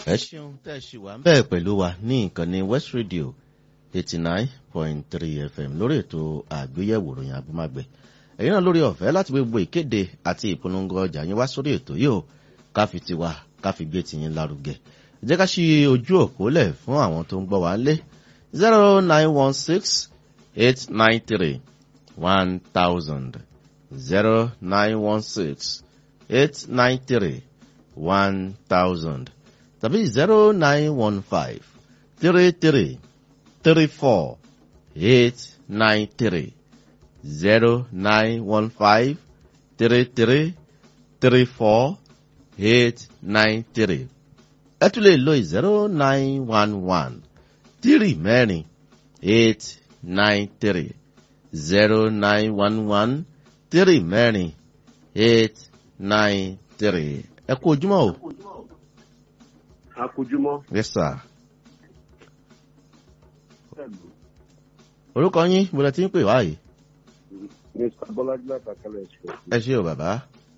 ẹ ṣeun tẹ́ ẹ ṣì wà ń bẹ́ẹ̀ pẹ̀lú wa ní ìkànnì west radio eighty nine point three fm lórí ètò àgbéyẹ̀wò ròyìn agbómágbẹ̀ ẹ̀yin náà lórí ọ̀fẹ́ láti gbogbo ìkéde àti ìpolongo ọjà yín wá sórí ètò yìí o ká fi tiwa ká fi gbé tiyín lárugẹ jẹ́ ká ṣí ojú òpó lẹ̀ fún àwọn tó ń gbọ́ wá lé zero nine one six eight nine three one thousand zero nine one six eight nine three one thousand tàbí zero nine one five three three three four eight nine three zero nine one five three three three four eight nine three ẹ tún lè lo zero nine one one three mẹ́rin eight nine three zero nine one one three mẹ́rin eight nine three ẹ kú ojúmọ́ o. akójúmọ́. yes sir. orúkọ yín mo lẹ ti ń pè wá yìí. mr bọ́lájí látàkálẹ̀ ẹ̀ṣọ́. ẹ ṣe o bàbá.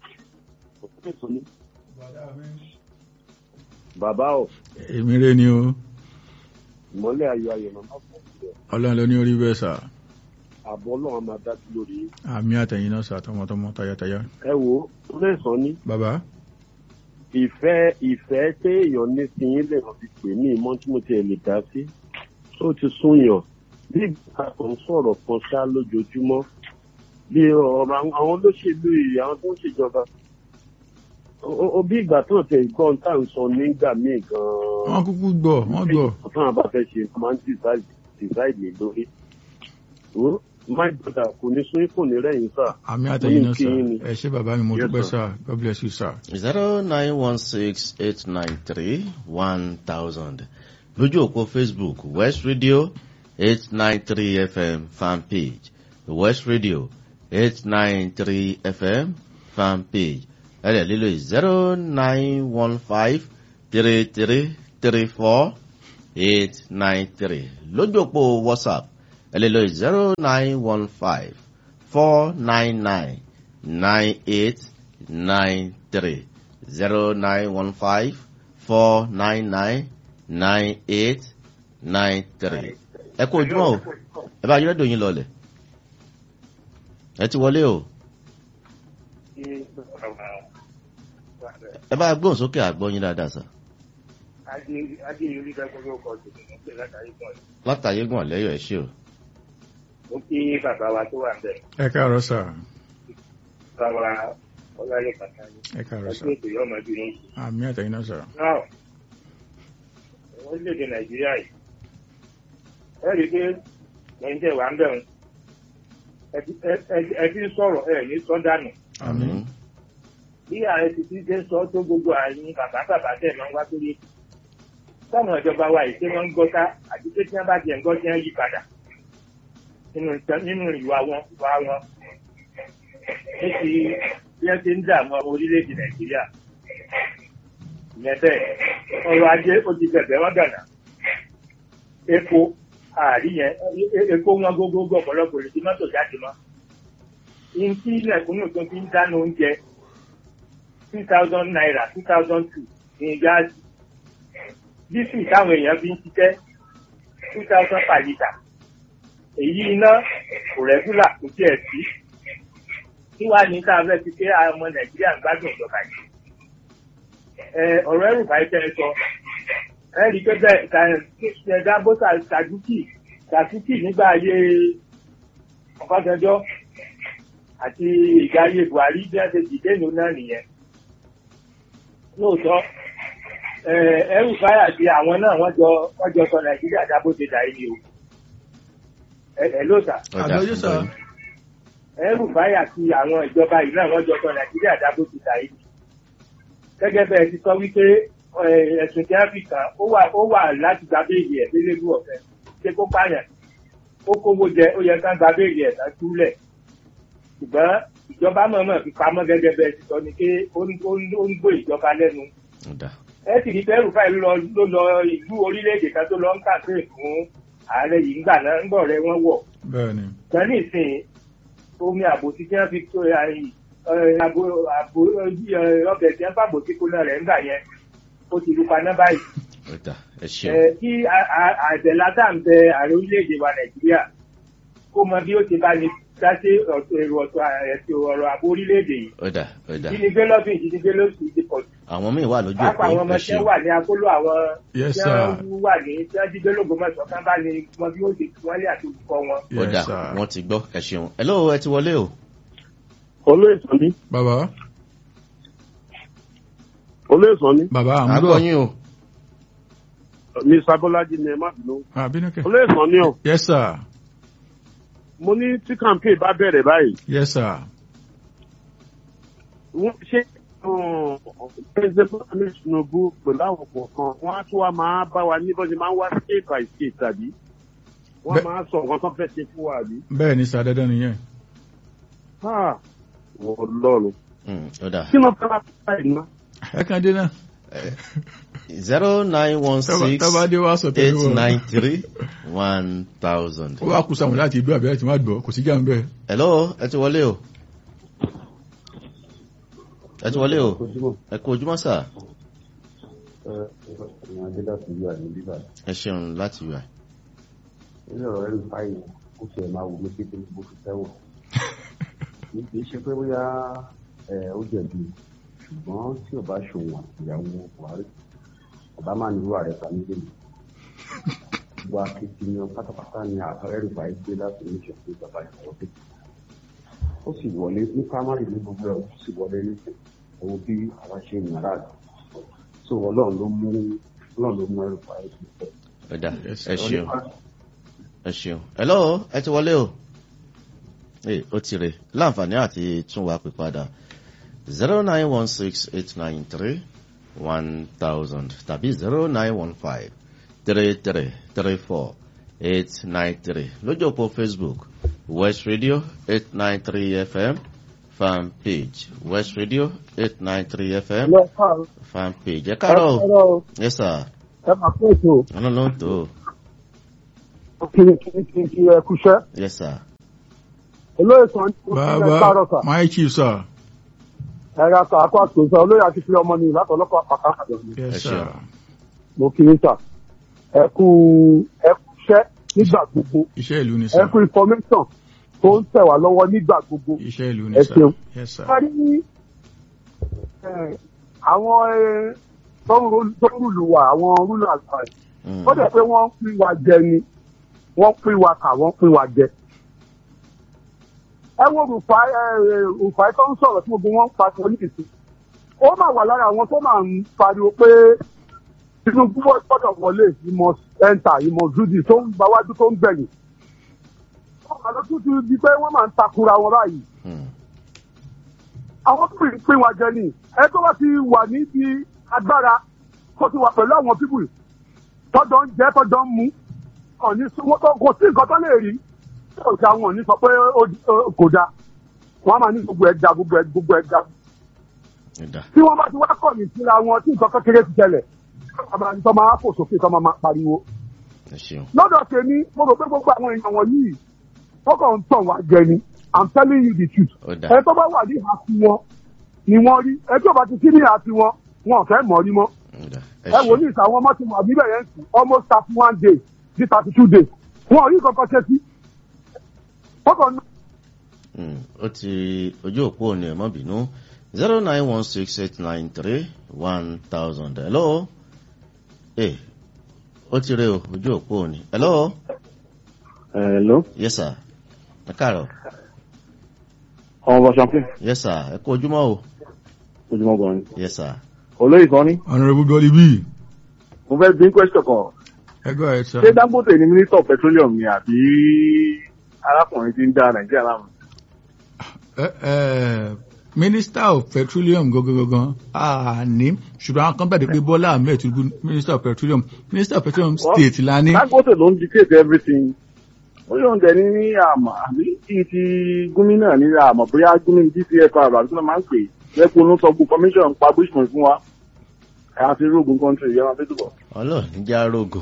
bàbá o èmi rè ni o ìmọ̀lẹ̀ ayọ̀ ayọ̀ màmá fún ìṣẹ́ ọlọ́run ló ní orí bẹ́ẹ̀ sà àbọ̀ ọlọ́run máa dájú lórí yín. àmì àtẹ̀yìn náà sà tọmọtọmọ tayátayá. ẹ wo lẹ́sàn-án ní bàbá ìfẹ́ ìfẹ́ téèyàn ní sí yín lè fi pè ní ìmọ̀ tí mo tiẹ̀ lè dá sí ó ti súnyàn bí ìgbà kan sọ̀rọ̀ kan ṣá lójoojúmọ́ bí ọ̀rọ̀ àwọn àwọn olóṣèlú yìí àwọn tó ń ṣèjọba ó- ó bí ìgbà tó tẹ̀ gbọ́n tá à ń sọ nígbà míì gan-an wọn kúkú gbọ́ wọn gbọ́ ọ̀tún àbá fẹ́ ṣe máa ń decide lè lórí. Ó, my brother kò ní sún kò ní rẹ̀yìn sà. àmì àtẹ̀yìn náà Ó ní kí sà yín ni. ẹ ṣé bàbá mi mo Yes, dúpẹ́ sir. sà god bless you sà. zero nine one six eight nine three one thousand lójú òpó facebook west radio eight nine three fm fan page west radio eight nine three fm fan page ẹ̀rẹ̀ lílo zero nine one five three three three four eight nine three lójú òpó whatsapp ẹ lè lo zero nine one five four nine nine nine eight nine three zero nine one five four nine nine nine eight nine three. ẹ kú ojúmọ́ o ẹ bá yọrọ dòyìn lọlẹ̀ ẹ ti wọlé o ẹ bá gbóhùn sókè àgbọ̀yìn dáadáa sà adéyẹrí dágbọ́dọ̀ ọkọ̀ tòun ní pé látàrí gan yìí. látàyé gùn lẹ́yọ̀ ẹ ṣé o. ó kí bàbá wa tó wà ń bẹ̀ ẹ káàárọ̀ sà bàbá ọláyé pàtàkì ẹ káàárọ̀ sà ẹgbẹ́ ètò yóò máa dúró. àmì àtẹ̀yìn náà sà. náà orílẹ̀-èdè nàìjíríà yìí ẹ rí i pé lẹ́yìn tẹ̀ wá ń bẹ̀ wọn ẹ ti ń sọ̀rọ̀ ẹ ní sọ́dánù àmì bí ààrẹ ti ti dé sọ tó gbogbo àyìn bàbá bàbá tẹ̀ máa ń wá sórí ètò táwọn ìjọba wa yìí ṣé wọ́n ń gbọ́ ká àti pé tí wọ́n bá tiẹ̀ ń gbọ́ tí wọ́n yí padà nínú ìtàn- nínú ìwà wọn ìwà wọn ní ti bí wọ́n ti ń dààmú ọmọ orílẹ̀-èdè nàìjíríà ìyẹn bẹ́ẹ̀ ọrọ̀ ajé ó ti bẹ̀bẹ̀ wọ́n gànà epo ààrí yẹn e- e- epo wọn gógógó ọ̀pọ̀lọpọ̀ lè ti mọ́tò jáde mọ́ ihun tí ilẹ̀kùnú tó fi ń dáná oúnjẹ two thousand naira two thousand two ní gáàsì dísù táwọn èèyàn fi ń ṣiṣẹ́ two thousand per litre èyí iná kò rẹ́gúlà kò tiẹ̀ sí kí wàá ní ká fẹ́ fi pé àwọn ọmọ nàìjíríà ń gbádùn ìjọba yìí ẹ ọ̀rọ̀ ẹrù báyìí tẹ́ ẹ sọ ẹ rí i pé bẹ́ẹ̀ ká ẹ dábò sàdúkì sàdúkì nígbà ayé ọ̀pásanjọ́ àti ìgbà ayé buhari bí wọ́n ṣe dìde ìlú náà nìyẹn lóòótọ́ ẹ ẹrù báyà àti àwọn náà wọ́n jọ wọ́n jọ sọ nàìjíríà dábò ṣe dà yìí o ẹ ẹ lóòótọ́ àgbọ̀yé sà ẹrù báyà àti àwọn ìjọba yìí náà wọ́n jọ sọ nàìjíríà dábò ṣe dà yìí gẹ́gẹ́ bẹ́ẹ̀ ti sọ wípé ẹ, ẹ̀sùn tí wọ́n fi kàn ó wà ó wà láti gba béèlì ẹ̀ lélẹ́gbù ọ̀fẹ́ ṣé kó pààyàn ó kówó jẹ ó yẹ ká gba béèlì ẹ̀ tán túlẹ̀ ṣùgbọ́n ìjọba mọ̀ọ́mọ̀ fi pamọ́ gẹ́gẹ́ bẹ́ẹ̀ ti sọ ni pé ó ń ó ń- ó ń gbó ìjọba lẹ́nu ọ̀dà ẹ sì rí bẹ́ẹ̀rù báyìí ló lọ ló lọ ìlú orílẹ̀-èdè kan tó lọ ń kàṣe fún ààrẹ yìí ńgbà náà ńgbọ̀ rẹ wọ́n wọ̀ bẹ́ẹ̀ ni kan ní ìsìn omi àbòsí tí wọ́n fi tó ẹ, ẹ, àbò àbò ẹ, ọbẹ̀ tí wọ́n fàbòsí kó náà rẹ̀ ńgbà yẹn ó ti lu paná báyìí. ọ̀dà ẹ ṣeun Ẹ, kí a- a- àbẹ̀látà ń bẹ ààrẹ orílẹ̀-èdè wa nàìjíríà kó mọ bí ó ti bá ní dáṣe ọ̀tọ̀ èrò ọ̀tọ̀ ẹ̀sìn ọ̀rọ̀ àbò orílẹ̀-èdè yìí. ọ̀dà ọ̀dà ìdínigbé lọ́dún ìdínigbé lóṣù ti pọ̀ jù. àwọn míì wà lójú pàápàá àwọn òpó ọmọ ẹ tí ṣeun wọ́n wà ní akóló àwọn Yes, tí sir. wọ́n wà ní tí wọ́n jí gbé lógbómọ̀ṣọ́ kán bá ní mọ bí ó ti tú wọ́n lé àti olùkọ́ wọn. ọ̀dà Yes, sir. wọ́n ti gbọ́ ẹ ṣeun hello ẹ ti wọlé o olóyè sani bàbá olóyè sani bàbá à ń àgbọ̀ gbọ́ yín o mi sábọ́lájí ni ẹ má bínú àbínúkẹ́ olóyè sani o yes sir mo ní tí campaign bá bẹ̀rẹ̀ báyìí yes sir wọ́n ṣe president Bola Tinubu pẹ̀lú àwọn kọ̀ọ̀kan wọ́n á tún wá máa bá wa ní bọ́sẹ̀ máa ń wá state by state tàbí wọ́n Bẹ́- máa sọ nǹkan tó fẹ́ ṣe fún wa àbí. bẹ́ẹ̀ ni sir dandan nìyẹn Ah, wọ́n lọ́run Mm, ọ̀dà kí ló fẹ́ wá báyìí ná. ẹ kàn dé náà zero nine one six tábà dé wá sọ eight tẹ́lẹ̀ wọ́n nine three one thousand. ó wá kú sáwọn láti ìlú àbẹ́rẹ́ tí wọ́n á gbọ́ kò sí jà ń bẹ́ẹ̀ hello ẹ ti wọlé o ẹ ti wọlé o ẹ kú ojúmọ́ sà ẹ ṣeun láti yọ ilé ọ̀rọ̀ ẹ̀rù fáyì ó ṣe máa wù mí kékeré bó fi tẹ́wọ̀. kì í ṣe pé bóyá ẹ, ó jẹ̀bi ṣùgbọ́n tí ò bá ṣòwò ìyàwó buhari ọba máa ní irú ààrẹ ta nílé mi. gbogbo akitiyan pátápátá ni ààrẹ ẹ̀rù fáyì gbé láti ní ìṣẹ̀fún ìjọba ìṣòro pé. ó sì wọlé ní primary ní gbogbo ẹ̀ ó sì wọlé ní owó bí àwa ṣe ń yàrá rẹ̀. so ọlọ́run ló mú ọlọ́run ló mú ẹ̀rù fáyì sí i. ọ̀dà Yes, ẹ ṣeun ẹ ṣeun hello ẹ ti wọlé o ee ó ti rè láǹfààní àti tún wa pè padà zero nine one six eight nine three one thousand tàbí zero nine one five three three three four eight nine three lójú òpó facebook west radio eight nine three fm fan page west radio eight nine three fm fan page ẹ káàárọ̀ o yes sir ẹ máa pé ètò ọ̀nà ló ń tó o kiri kiri kiri kiri ẹ kúṣẹ́ yes sir olóyè sàn ní ẹ káàárọ̀ bàbá sà my chief sir ẹ ra sà akọ àtòsà olóyè àti fi ọmọ nìyí látọlọpọ àpàkà àjọ mi yes Ẹ sir ṣeun. mo kiri sà ẹ kú ẹ kúṣẹ́ nígbà gbogbo iṣẹ́ ìlú ni ẹ sir kú information tó ń tẹ̀ wá lọ́wọ́ nígbà gbogbo. iṣẹ́ ìlú ni Ẹ sir ṣeun. yes sir a rí ẹ, àwọn ẹ, tó ń ro- tó ń rúlu wa àwọn rúlu àgbà ẹ̀ Mm. ó dẹ̀ pé wọ́n ń pín wa jẹ ni wọ́n pín wa kà wọ́n pín wa jẹ. ẹ wo rufai ẹ ẹ, rufai tó ń sọ̀rọ̀ tí gbogbo wọn ń pariwo ní ìsìn ó mà wà lára àwọn tó máa ń pariwo pé tinubu gbọ́dọ̀ wọlé ìmọ̀ ẹ̀ńtà ìmọ̀ dúdì tó ń gbáwájú tó ń gbẹ̀yìn. wọ́n máa lọ tún ti di pé wọ́n máa ń takura wọn báyìí Mm. àwọn tó pín pín wa jẹ ni ẹ tó bá ti wà níbi agbára tó ti wà pẹ̀lú àwọn pípù tọ́jọ́ ń jẹ́ tọ́jọ́ ń mú ọ̀ní wọ́n tó kò sí nǹkan tó lè rí tó ga wọn ní sọ pé ó di- ó- kò da wọ́n á máa ní gbogbo ẹja gbogbo ẹ gbogbo ẹja Ẹ̀dá. tí wọ́n bá ti wá kọ̀ ní síra wọn tí nǹkan kékeré ti ṣẹlẹ̀ àbára tó máa fò sókè tó máa máa pariwo ẹ ṣeun lọ́dọ̀ tèmi mo rò pé gbogbo àwọn èèyàn wọ̀nyí wọ́n kàn ń tàn wá jẹ ni i'm telling you the truth ó dà ẹ tó bá wà ní ìhà sí wọn ni wọ́n rí ẹ tó bá ti sí ní ìhà sí wọn wọn ò fẹ́ mọ̀ rí mọ́ ó dà ẹ ẹ wò ní ṣeun ìta àwọn ọmọ tí mo àbí bẹ̀rẹ̀ ń sùn almost thirty one days sí thirty two days wọn ò rí kankan ṣe sí wọ́n kàn ń Mm. ó ti ojú òpó òní ẹ̀ mọ́ bínú zero nine one six eight nine three one thousand hello ee ó ti rè o ojú òpó òní hello Hello, yes sir ẹ káàárọ̀ ọmọ bọ̀ ṣàpín, yes sir ẹ kú ojúmọ́ o ojúmọ́ gan ni. yes sir Olóyè kan ní, honourable dolly b mo fẹ́ bí question kan. ẹ go ahead sir Ṣé Dangote ni Minister of Petroleum ni àbí arákùnrin tí ń dá Nàìjíríà láàmú? ẹ ẹ minister of petroleum gangan àní ṣùgbọ́n àwọn kan bẹ̀rẹ̀ pé bọ́lá ahmed tinubu minister of petroleum minister of petroleum state la ní Dangote ló ń dictate everything. Ó yóò ń dẹ̀ ní ní àmà àbí kí ti gómìnà ní àmà bóyá gómìnà DCFR àbí kí wọ́n máa ń pè é. Lẹ́kùn ló sọ gbogbo commission pa Bushman fún wa. Àti Rogun country yẹn máa fi túbọ̀. ọlọ́ọ̀ni já rogo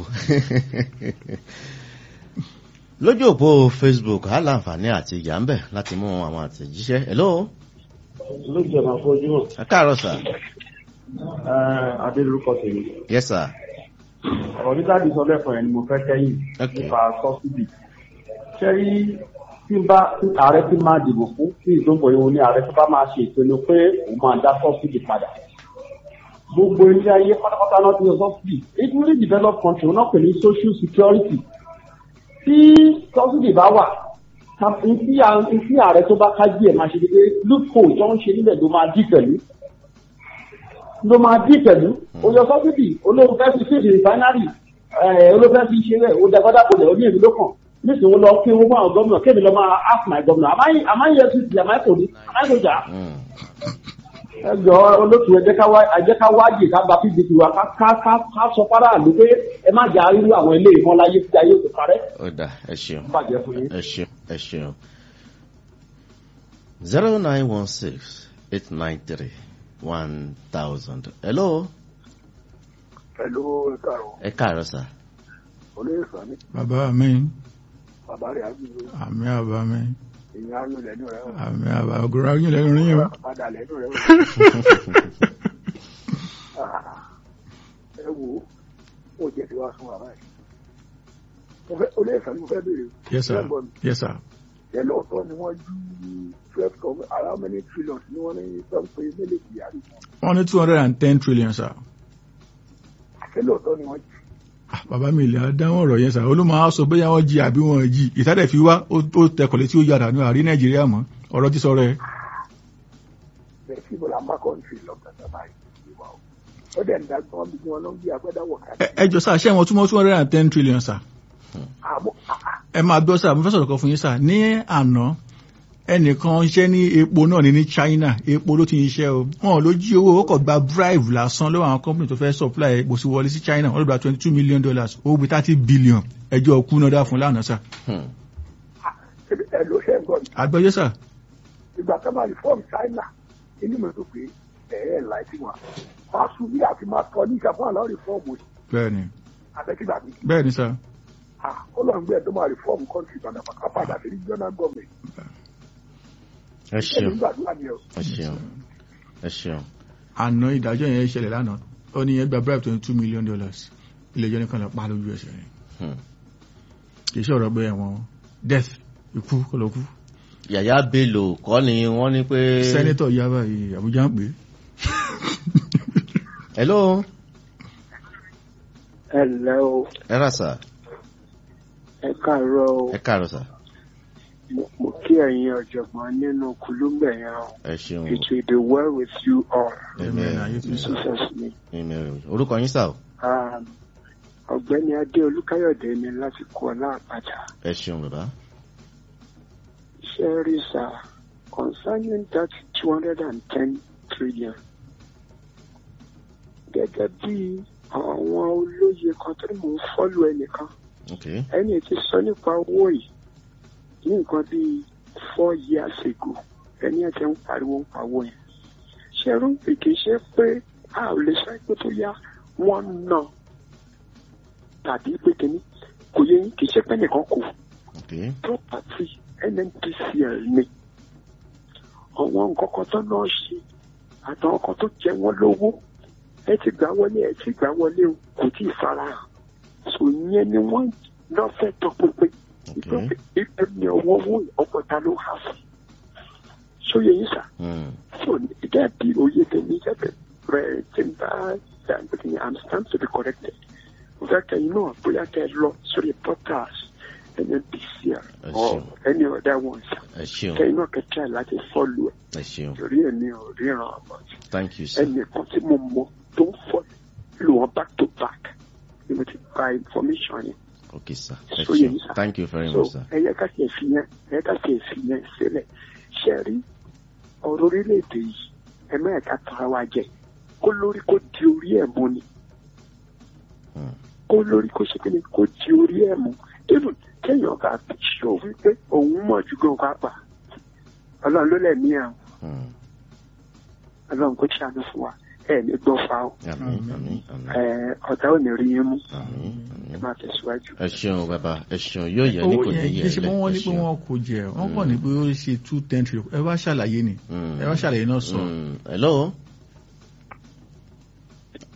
lójú òpó facebook á láǹfààní àti ìyá ń bẹ̀ láti mú àwọn àtẹ̀jíṣẹ́ hello lójú ọ̀nà àfojúmọ̀ ẹ káàárọ̀ sir adé lórúkọ tèmi yes sir ọ̀rọ̀ nígbà tí sọ lẹ́kọ̀ọ́ yẹn ni mo fẹ́ kẹ́yìn Okay. nípa sọ́sídì ṣé rí tí bá tí ààrẹ ti máa dìbò fún kí ìdókòwò yìí ní ààrẹ tó bá máa ṣe ìpinnu pé òun máa dá sọ́sídì padà gbogbo ilé ayé pátápátá náà ti yọ sọ́sídì including developed country wọn náà pè ní social security tí sọ́sídì bá wà ta- ntí à- ntí ààrẹ tó bá kájí ẹ̀ máa ṣe dédé loophole tó ń ṣe nílẹ̀ ló máa dí pẹ̀lú ló máa dí pẹ̀lú oyè sọ́sídì olóhùn fẹ́ fi ṣèṣe rìfánárì olóhùn fẹ́ fi ṣe rẹ̀ ó dàgbàdà kò lẹ̀ ó ní èmi ló kàn nísìnyí wọn lọ kí owó fún àwọn gómìnà kébì lọ máa ask my governor am I EFCC am I police am I soldier Mm. ẹ jọ olóòtú ẹ jẹ́ ká wá ẹ jẹ́ ká wájì ká gba pdp wa ká ká ká ká sọ faraàlú pé ẹ má jà irú àwọn ilé ìmọ̀ láyé tí ayé kò parẹ́ ó dà ẹ ṣeun bàjẹ́ fún yín. ẹ ṣeun ẹ ṣeun zero nine one six eight nine three one thousand hello pẹ̀lú ìkàrọ̀ ẹ káàárọ̀ sà olóyè sani bàbá mi bàbá rẹ̀ àgbègbè àmì àbá mi ìyá ló lẹ́nu rẹ̀ àmì àbá ògùrọ̀ ayé lẹ́nu rí yín o. padà lẹ́nu rẹ̀ ẹ wo ó jẹ́ ti wá sún wa báyìí mo fẹ́ olóyè sani mo fẹ́ béèrè yes sir Ṣé yes sir. ṣé lóòótọ́ ni wọ́n ju twelve com how many trillions ni wọ́n ní sọ pé mélòó kyari wọ́n ní two hundred and ten trillion sir. ṣé lóòótọ́ ni wọ́n ju Ah, bàbá mi ilẹ̀ adáwọ̀ ọ̀rọ̀ yẹn sà olómọ á sọ bóyá wọ́n jí àbí wọ́n jí ìtàdẹ̀ fi wá ó ó tẹkọ̀ létí ó yàrá ní àrí nàìjíríà mọ́ ọ̀rọ̀ ti sọ̀rọ̀ ẹ̀. bẹ́ẹ̀ sí bọ́lá má kọ́ńtì lọ́gbàdàn báyìí ìwà o ó dẹ̀ ń dàgbọ́n bí wọ́n lọ ń gbé agbẹ́dáwọ̀ Ẹ- káàkiri ẹ jọ sà ṣé wọn túmọ̀ two hundred and ten trillion sà. àmọ́ ẹ máa gbọ́ sà mo fẹ́ sọ̀rọ̀ kan fún yín sà ní àná ẹnìkan iṣẹ́ ní epo náà ní ní China epo ló ti ń ṣiṣẹ́ o wọn ló jí owó ó kọ̀ gba bribe lásán lọ́wọ́ àwọn company tó fẹ́ supply epo sí wọlé sí China wọ́n ló gba twenty two million dollars owó bíi thirty billion ẹjọ́ kú náà dá fún lánàá sà. Hmm. ẹ ló ṣe ń gbọ́ mi. àgbẹ̀yẹ sà ìgbà tó máa reform China inú mi tó pé ẹ̀ẹ́ láìsí wọn wọ́n á sún bí àti máa tọ́ ní ìṣàfihàn lọ́wọ́ reform òsì bẹ́ẹ̀ ni àtẹ̀kígbà mi. bẹ́ẹ̀ ni sà ó lọ ń gbé ẹ̀ tó máa reform country padà pàkà padà sí regional government. ẹ ẹni ṣeun gbàdúrà ni ọ. ẹ ṣeun ẹ ṣeun àná ìdájọ́ yẹn ṣẹlẹ̀ lánàá ó ní yẹn gba bribe twenty two million dollars ilé ẹjọ́ nìkan lọ pa lójú ẹsẹ̀ rẹ̀ Hmm. kì í ṣe ọ̀rọ̀ pé ẹ̀wọ̀n death ikú kọlọ kú yàyà bello kọ́ ni wọ́n ní pé sẹ́nẹ́tọ̀ yaba yìí Àbújá ń pè é hello ẹ ǹlẹ́ o ẹ rà sà ẹ káàárọ̀ o ẹ káàárọ̀ sà mo kí ẹ̀yin ọ̀jọ̀gbọ́n nínú kùlùmbẹ̀ yẹn o ẹ ṣeun it will be well with you all Amen. Ayé ti in sọ. Jesus name. Amen. orúkọ yín sà o Um, ọ̀gbẹ́ni adé olúkáyọ̀dé ni láti kú ọlá àpáta ẹ ṣeun bàbá ṣe rí sá concerning that two hundred and ten trillion gẹ́gẹ́ bí àwọn olóye kan tó ní mò ń fọ́lù ẹnìkan ok ẹni tí sọ nípa owó yìí ní nǹkan bíi four years ago ẹni ẹ̀ tẹ́ ń pariwo ń pawó yẹn ṣe rú kì í ṣe pé a ò lè sọ pé tó yá wọ́n ná tàbí pé kínní kò yẹ yín kì í ṣe pé nìkan kù ok property nnpcl ni àwọn nǹkan kan tó náà ṣe àtàwọn kan tó jẹ wọ́n lówó ẹ ti gbà wọlé ẹ ti gbà wọlé o kò tí ì farahàn so yẹn ni wọ́n lọ fẹ́ tọpinpin ok ìpè ní owó owó ọ̀pọ̀ta ló hà sí sóye yín sà Hmm. so gẹ́gẹ́ bí oyè tèmi jẹ́bẹ̀ rẹ̀ tí n bá dàgbé ní i'm stand to be corrected mo fẹ́ kẹ́yìn náà bóyá kẹ́ ẹ lọ sórí portals nnpcl Ẹ or ṣeun. any other ones ẹ ṣeun kẹ́yìn náà kẹ́ try láti follow ẹ̀ ẹ ṣeun torí ẹ̀ ní òríran ọ̀bọ̀ thank you sir ẹnìkan tí mo mọ tó ń follow wọn back to back ni mo ti gba information yẹn ok sir ẹ So yẹ ṣeun yín sir. thank you very so much sir ẹ yẹ ká tiẹ̀ fi yẹn ẹ yẹ ká tiẹ̀ fi yẹn sílẹ̀ ṣe rí ọ̀rọ̀ orílẹ̀-èdè yìí ẹ má ẹ̀ka tara wa jẹ kó lórí kó di orí ẹ̀ mú ni Hmm. kó lórí kó ṣe kíni kó di orí ẹ̀ mú even kéèyàn bá ṣó wípé òun mọ̀ ju gan pápá ọlọ́run ló lẹ̀mí ẹ̀ o, Hmm. ọlọ́run kó ṣàánú fún wa ẹ̀ ní gbọ́ fa o àmín àmín àmín ẹ̀ ọ̀tá ò ní rí yín mú àmín ẹ àmín máa tẹ̀síwájú. ẹ ṣeun bàbá ẹ ṣeun yóò yẹ ní owó kò ní yẹn yẹ kì í ṣe ẹ pé wọ́n ní ẹ pé ṣeun. wọ́n kò jẹ wọ́n kàn ní pé ó ṣe two ten trillion ẹ wá ṣàlàyé ni Hmm. ẹ wá ṣàlàyé náà sọ Hmm. hello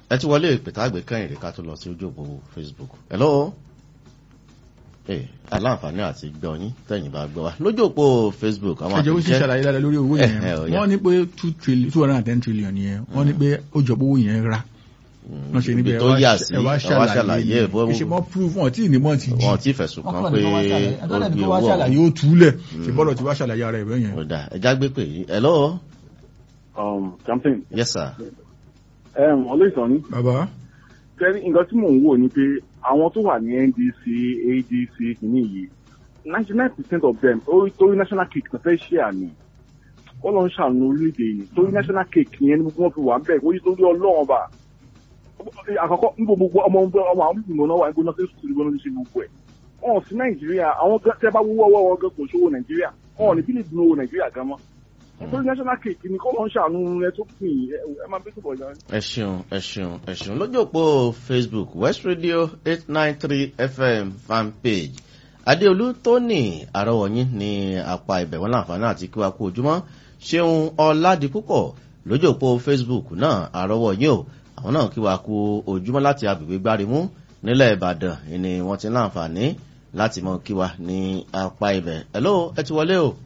ẹ ti wọlé ìpètàgbé kẹ́yìn rẹ̀ ká tó lọ sí ojú òpó facebook hello ee aláǹfààní àti gbọ́ yín tẹ̀yìn bá gbọ́ wa lójú òpó facebook àwọn ẹjọ́ ó sì àtẹ̀jíṣẹ́ ṣàlàyé dáadáa lórí owó yẹn Eh, eh, ó yá. wọ́n ní pé two trillion two hundred and ten trillion yẹn wọ́n ní pé ó jọ pé owó yẹn ra wọ́n ṣe níbi ibi tó yà sí ẹ wá ẹ wá ṣàlàyé ẹ̀ bó ni ṣe mọ́ proof wọn tí ìnímọ̀ ti jí wọn ti fẹ̀sùn kan ọkàn pé ní kó wá ṣàlàyé ó ẹgbẹ́ gbé ní kó wá owó ṣàlàyé ọ̀hún ó túlẹ̀ ṣe bọ́lọ̀ tí wá ṣàlàyé ara ẹ̀rọ yẹn. ó dà ẹja gbé pè yí hello um, campaign. yes sir Um, olóòtú ni bàbá kẹ́rí nǹkan tí mò ń wò ni pé àwọn tó wà ní ndc adc kìíní yìí ninety nine percent of them orí torí national cake náà fẹ́ ṣe àní wọ́n lọ ń ṣàánú orílẹ̀-èdè yìí torí national cake yẹn ni gbogbo wọn fi wà ń bẹ̀ wọ́n torí ọlọ́run bá àkọ́kọ́ níbo gbogbo ọmọ ọmọ àwọn ìgbìmọ̀ náà wà ní gbóná sẹ́sùn sí gbóná ṣe gbogbo ẹ̀ wọn ò sí nàìjíríà àwọn gan tẹ́ bá wúwọ́ ọwọ́ wọn gan kò ṣòwò nàìjíríà wọn ò ní bí lè dùn owó nàìjíríà gan mọ́ torí national cake ni kọ́ ló ń ṣàánú ẹ tó pin ẹ máa bí tó bọ̀ yára. ẹ ṣeun ẹ ṣeun ẹ ṣeun lójú òpó facebook west radio eight nine three fm fan page adéolú tóní àrọwọyìn ní apá ibẹ̀ wọn láǹfààní àti kí wàá kú ojúmọ́ ṣeun ọládipúpọ̀ lójú òpó facebook náà àrọwọyìn o àwọn náà kí wàá kú ojúmọ́ láti agbègbè gbárimú nílẹ̀ ìbàdàn ni wọ́n ti láǹfààní láti mọ kí wa ní apá ibẹ̀ hello ẹ ti wọlé o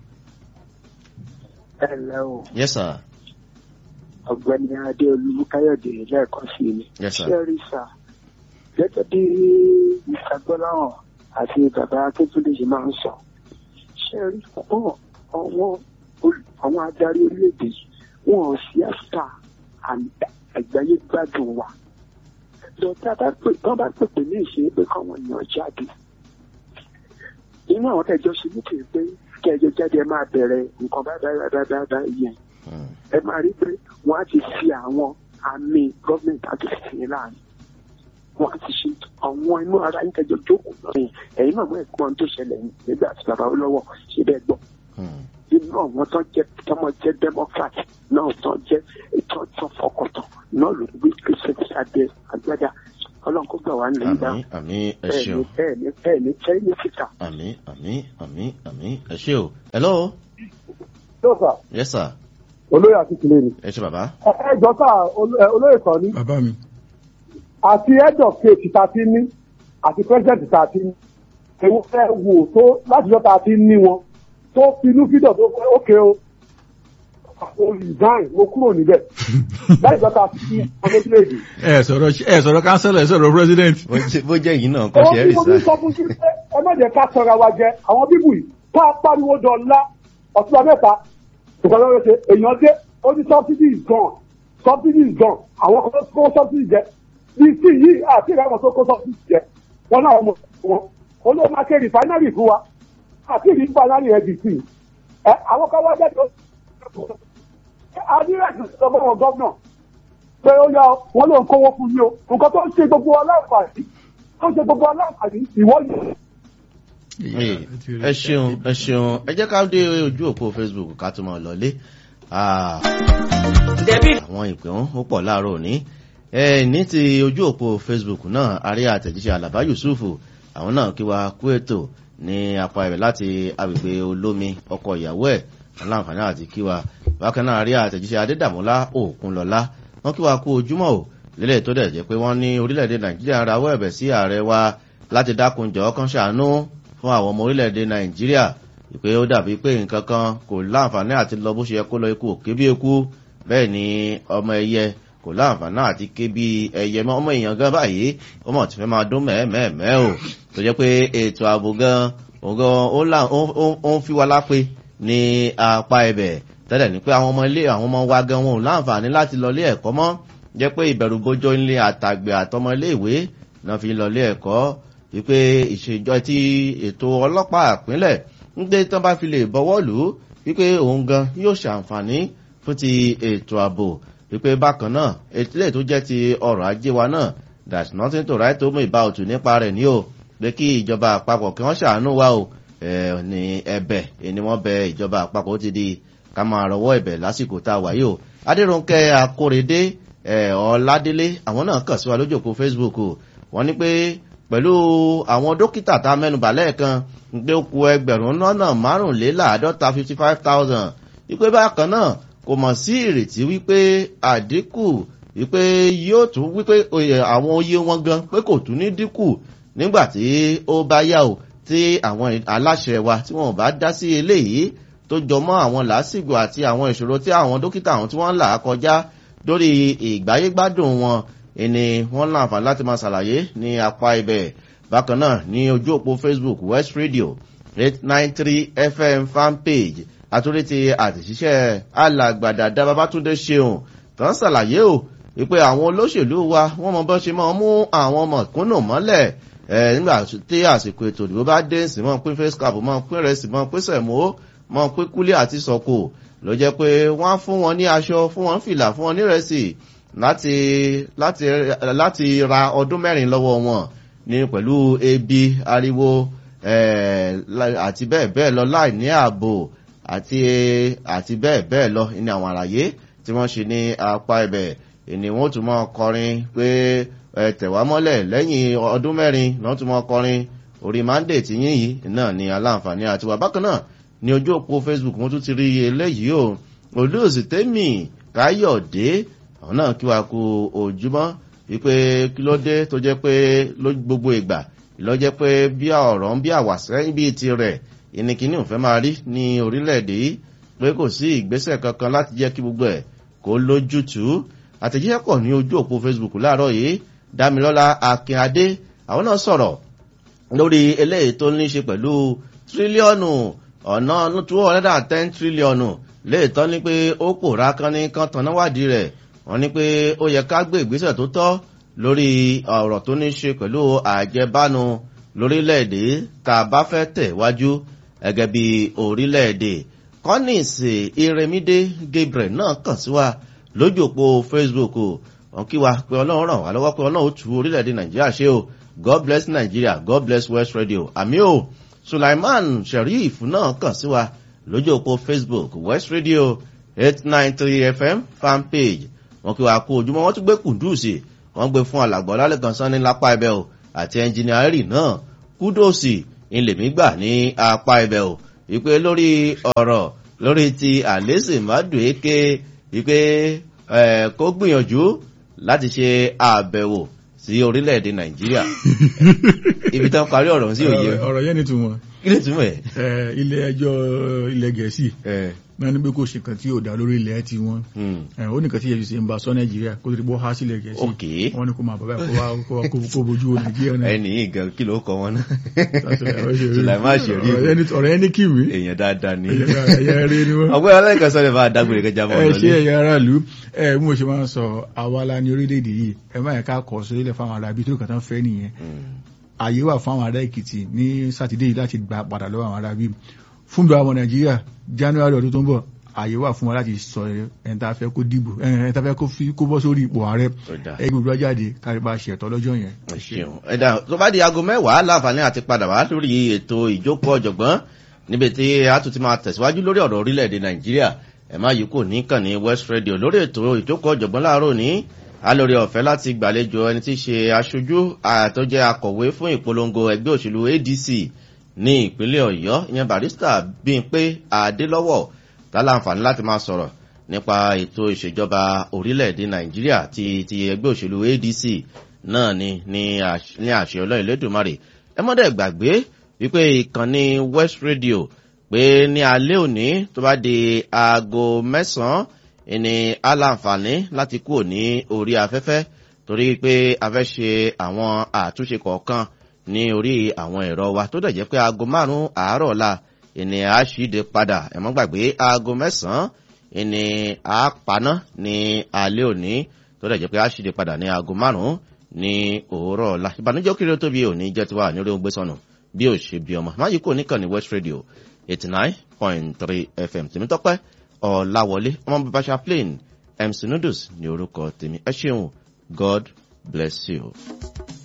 ẹ ǹlẹ́ o yes sir ọ̀gbẹ́ni adéolú káyọ̀dé lẹ́ẹ̀kan sí i yes sir ṣẹ́rí sà gẹ́gẹ́ bí mr gbọ́láhàn àti bàbá akíntúndé ṣe máa ń sọ ṣẹ́rí fún àwọn ol- àwọn adarí orílẹ̀-èdè yìí wọn ò sí àṣà àgbáyé gbádùn wa lọ́tà bá pè tán bá pèpè ní ìṣe pé káwọn èèyàn jáde inú àwọn tẹ̀jọ́ ṣe ní kì í pé kẹjọ jáde ẹ máa bẹ̀rẹ̀ nǹkan bá bá bá bá bá yẹn Hmm. ẹ máa rí pé wọ́n á ti fi àwọn àmì gọ́ọ̀mẹ̀ntì àti ìsìn láàrin wọ́n á ti ṣe àwọn inú ara yín kẹjọ jókòó náà yẹn ẹ̀yin náà mọ̀ ẹ̀gbọ́n tó ṣẹlẹ̀ yìí nígbà tí bàbá olówó ṣe bẹ́ẹ̀ gbọ́ Hmm. inú àwọn tó jẹ́ tọmọ jẹ́ democrat náà tó jẹ́ ètò ọ̀tọ̀ fọkàntàn náà ló gbé kristian adé agbádá ọlọ́run kó gbà wá nílẹ̀ yìí àmì àmì ẹ bẹ́ẹ̀ ṣeun. ni bẹ́ẹ̀ ni bẹ́ẹ̀ ni tẹ́ ní fìkà. àmì àmì àmì àmì ẹ ṣe o hello yóò sà yes sir olóyè àti kìlẹ̀ ni. ẹ ṣe bàbá ẹ jọ sà olú- ẹ, olóyè kan ní bàbá mi àti head of state tá a ti ní àti president tá a ti ní èwo fẹ́ wò tó látijọ́ tá a ti ní wọn tó finú fídọ̀ tó fẹ́ ókè o o resign mo kúrò níbẹ̀ látijọ́ tá a ti ní ọmọ orílẹ̀-èdè. ẹ sọ̀rọ̀ ẹ sọ̀rọ̀ councillor ẹ sọ̀rọ̀ president bó jẹ́- bó jẹ́ yìí náà kọ́ Owó ṣe é tí rí mo sá fi sọ fún sí pé ẹ má jẹ́ ká sọra wa jẹ àwọn bíbù yìí ká pariwo dọ̀la ọ̀túnba mẹ́ta nǹkan lọ́wọ́ ṣe èèyàn dé ó ní subsidy is gone subsidy is gone àwọn kan tó kó subsidy jẹ bí sí yìí àti ìrẹ́wọ̀n tó kó subsidy jẹ wọn náà mọ̀ wọn olóò máa ṣe refinery fún wa àti ìrìn refinery ndc ẹ àwọn kan wá jáde ó adírẹ́sì sọ fún wọn gọ́vnà pé ó yá wọn ló ń kówó fún yín o nǹkan tó ń ṣe gbogbo aláǹfààní tó ń ṣe gbogbo aláǹfààní ìwọ yìí. Ee, ẹ ṣeun ẹ ṣeun ẹ jẹ́ ká dé ojú òpó facebook ká tó máa lọlé Ah, àwọn ìpè wọn ó pọ̀ láàárọ̀ òní ẹ ní ti ojú òpó facebook náà àrí àtẹ̀jíṣẹ́ àlàbá yusufu àwọn náà kí wa kú ètò ní apá ibẹ̀ láti agbègbè olómi ọkọ ìyàwó ẹ̀ aláǹfààní àti kí wa bákan náà àrí àtẹ̀jíṣẹ́ adédàmọ́lá òkunlọ́lá wọ́n kí wa kú ojúmọ́ ò lélẹ̀ tó dẹ̀ jẹ́ pé wọ́n ní orílẹ̀-èdè nàìjíríà rawọ́ ẹ̀bẹ̀ sí ààrẹ wa láti dákun jọ̀ọ́ kan ṣàánú fún àwọn ọmọ orílẹ̀-èdè nàìjíríà ìpè ó dàbí pé nǹkan kan kò láǹfààní àti lọ bó ṣe yẹ kó lọ ikú òkè bí eku bẹ́ẹ̀ ni ọmọ ẹyẹ kò láǹfààní àti ké bí ẹyẹ mọ́ ọmọ èèyàn gan báyìí ó mọ̀ tí fẹ́ máa dún mẹ́ẹ̀mẹ́ẹ̀mẹ́ o tó jẹ́ pé ètò ààbò gan òun gan ó là- ó- ó- ó ń fi wá lápé ní apá ibẹ̀ tẹ́lẹ̀ ní pé àwọn ọmọ ilé àwọn ọmọ wa gan wọn ò láǹfààní láti lọ ilé ẹ̀kọ́ mọ́ jẹ́ pé ìbẹ̀rù bójó ilé àtàgbẹ̀ àtọmọ ilé ìwé náà fi lọ ilé ẹ̀kọ́ wípé ìṣèjọ tí ètò ọlọ́pàá ìpínlẹ̀ ń gbé tán bá fi lè bọ́wọ́ lù ú wípé òun gan yóò ṣàǹfààní fún ti ètò ààbò wípé bákan náà ètìlẹ̀ tó jẹ́ ti ọrọ̀ ajé wa náà that's nothing to write home about nípa rẹ̀ ní o pé kí ìjọba àpapọ̀ kí wọ́n ṣàánú wa o ẹ̀ ní ẹ̀bẹ̀ ni wọ́n bẹ ìjọba àpapọ̀ ó ti di ká máa rọwọ́ ẹ̀bẹ̀ lásìkò tá a wà yìí o adéròǹkẹ́ akórèdé ẹ̀ ọ̀ládélé àwọn náà kàn sí wa lójú òpó facebook o wọ́n ní pé pẹ̀lú àwọn dókítà tá a mẹ́nubà lẹ́ẹ̀kan ń pé ó ku ẹgbẹ̀rún lọ́nà márùnléláàádọ́ta fifty five thousand wípé bákan náà kò mọ̀ sí ìrètí wípé àdínkù wípé yóò tún wípé àwọn oyè wọn gan pé kò tún ní dínkù nígbà tí ó bá yá o tí àwọn aláṣẹ wa tí wọn bá dá sí eléyìí tó jọmọ́ àwọn làásìgbò àti àwọn ìṣòro tí àwọn dókítà àwọn tí wọ́n ń là á kọjá lórí ìgbáyégbádùn wọn ìní wọ́n láǹfààní láti máa ṣàlàyé ní apá ibẹ̀ bákan náà ní ojú òpó facebook west radio eight nine three fm fanpage àtúndí ti àtìṣiṣẹ́ alàgbàdà dábàbátúndé ṣeun tó ń ṣàlàyé o wípé àwọn olóṣèlú wa wọ́n mọ bọ́ ṣe máa mú àwọn ọmọ ìkúnnù mọ́lẹ̀ nígbà tí àsìkò ètò ìdìbò bá dé sí mọ́ pín face cap mọ́ pín rẹ̀ sí mọ́ pín sẹ̀mó mọ́ pín kúlé àti sọ̀kò ló jẹ́ pé wọ́n á fún wọn ní aṣọ fún wọn fìlà fún wọn nírẹsì láti láti láti ra ọdún mẹ́rin lọ́wọ́ wọn ní pẹ̀lú ebi ariwo àti bẹ́ẹ̀ bẹ́ẹ̀ lọ láì ní ààbò àti àti bẹ́ẹ̀ bẹ́ẹ̀ lọ ní àwọn àlàyé tí wọ́n ṣe ní apá ibẹ̀ ìní wọ́n tún mọ́ kọrin pé tẹ̀wá mọ́lẹ̀ lẹ́yìn ọdún mẹ́rin wọ́n tún mọ́ kọrin orí mande tí yín yìí náà ni aláǹfààní àti wà bákan náà ní ojú òpó facebook wọ́n tún ti rí eléyìí o olóòsì tẹ́mì káyọ̀dé àwọn náà kí wa kú ojúmọ́ wípé kí ló dé tó jẹ́ pé gbogbo ìgbà ló jẹ́ pé bí ọ̀rọ̀ ń bí àwàsẹ́yìn bíi tirẹ̀ ìníkíní ò fẹ́ máa rí ní orílẹ̀-èdè yìí pé kò sí ìgbésẹ̀ kankan láti jẹ́ kí gbogbo ẹ̀ kó lójútùú àtẹ̀jíṣẹ́ pọ̀ ní ojú òpó facebook láàárọ̀ yìí dámilọ́lá akínadé àwọn náà sọ̀rọ̀ lórí eléyìí tó ní í ṣe pẹ̀lú tírílíọ̀nù ọ̀nà two hundred and ten tírílíọ̀nù léètọ́ ní pé ó pòórá kan ní kan tanná wádìí rẹ̀ wọ́n ní pé ó yẹ ká gbé ìgbésẹ̀ tó tọ́ lórí ọ̀rọ̀ tó ní í ṣe pẹ̀lú àjẹbánu lórílẹ̀‐èdè tá a bá fẹ́ tẹ̀ wájú gẹ́gẹ́ bí orílẹ̀‐èdè kọ́nìsì iremide gabriel náà kàn sí wa lójú òpó facebook wọn kí wa pé ọlọ́run ràn wá lọ́wọ́ pé ọlọ́run ó tu orílẹ̀‐èdè nàìjíríà ṣe o god bless nigeria god bless west radio àmì o sulaiman sheriff náà kàn sí wa lójú òpó facebook west radio eight nine three fm fanpage wọn kí wa kó ojúmọ́ wọn tún gbé kùndùsì wọn gbé fún alàgbọ́ lálẹ́kan sanni lápá ẹbẹ̀ o àti ẹnjìnìárì náà kúdòsì ìlèmí gbà ní apá ibẹ̀ o wípé lórí ọ̀rọ̀ lórí ti àlésì mádùéké wípé kó gbìyànjú láti ṣe àbẹ̀wò sí orílẹ̀-èdè nàìjíríà ibi tán parí ọ̀rọ̀ sí òye ọ̀rọ̀ yẹn ni túmọ̀ kí lè túmọ̀ ẹ̀ ilé ẹjọ́ ilẹ̀ gẹ̀ẹ́sì náà ní pé kò ṣe kan tí ò dá lórí ilẹ̀ ti wọn ó nìkan tí yẹn ṣe ń bá sọ nàìjíríà kó tó ti bọ́ há sílẹ̀ gẹ̀ẹ́sì wọn ni kò máa bàbá kó wá kó bójú wo nàìjíríà náà. ẹni ìgàn kí ló kọ wọn náà sùlàmà ṣèrí ọ̀rọ̀ ẹni kìwé èèyàn dáadáa ni ẹ̀yà rẹ ni wọn. ọgbẹ́ ọlẹ́kan sọ lè máa dágbére kẹjá mọ́ ẹ ṣe ẹ̀yà aráàlú ẹ bí mo ṣe máa ń sọ àwa la ní orílẹ̀-èdè yìí ẹ má yẹ ká kọ̀ sórílẹ̀ fáwọn ará ibi tó kàn tán fẹ́ nìyẹn àyè wà fún àwọn ará èkìtì ní sátidé yìí láti gbà padà lọ́wọ́ àwọn ará bí fún bí àwọn nàìjíríà january ọdún tó ń bọ̀ àyè wà fún wa láti sọ ẹni tá a fẹ́ kó dìbò ẹni tá a fẹ́ kó bọ́ sórí ipò ààrẹ ẹgbẹ́ gbogbo jáde kárí bá ṣètò lọ́jọ́ yẹn. ẹ̀dá tó bá di aago mẹ́wàá láǹfààní àti padà wá lórí ètò ìjókòó ọ̀jọ̀gbọ́n níbi tí a tún ti máa tẹ̀síwájú lórí ọ̀rọ̀ orílẹ̀-èdè nàìjíríà ẹ̀ má yìí kò ní kàn ní west radio lórí ètò ìjókòó ọ̀jọ̀gbọ́n láàárọ̀ ní alórí ọ̀fẹ́ láti gbàlejò ẹni tí í ṣe aṣojú àtọ́jẹ́ akọ̀wé fún ìpolongo ẹgbẹ́ òṣèlú adc ní ìpínlẹ̀ ọ̀yọ́ ìyẹn barista bímpé adélọ́wọ̀ tálàǹfààní láti máa sọ̀rọ̀ nípa ètò ìṣèjọba orílẹ̀-èdè nàìjíríà ti ti ẹgbẹ́ òṣèlú adc náà ni ní àṣẹ ọlọ́run lẹ́dùnmarè ẹ mọ́dẹ̀ gbàgbé wípé ìkànnì west radio pé ní alẹ́ òní tó bá di aago mẹ́sàn-án ìní aláǹfààní láti kúrò ní orí afẹ́fẹ́ torí pé a fẹ́ ṣe àwọn àtúnṣe kọ̀ọ̀kan ní orí àwọn ẹ̀rọ wa tó dẹ̀ jẹ́ pé aago márùn-ún àárọ̀ ọ̀la ìní àṣìdè padà ẹ̀mọ́ gbàgbé aago mẹ́sàn-án ìní àpaná ní alẹ́ òní tó dẹ̀ jẹ́ pé àṣìdè padà ní aago márùn-ún ní òwúrọ̀ ọ̀la ìbànújẹ́ kiri tó bí òní jẹ́ tiwa ní orí ogbé sọnù bí ò ṣe bí ọmọ máyì kò ní kàn ní west radio eighty nine point three fm tèmítọ́pẹ́ ọ̀làwọlé ọmọ bàbá chaplain mc noodles ní orúkọ tèmi ẹ ṣeun god bless you.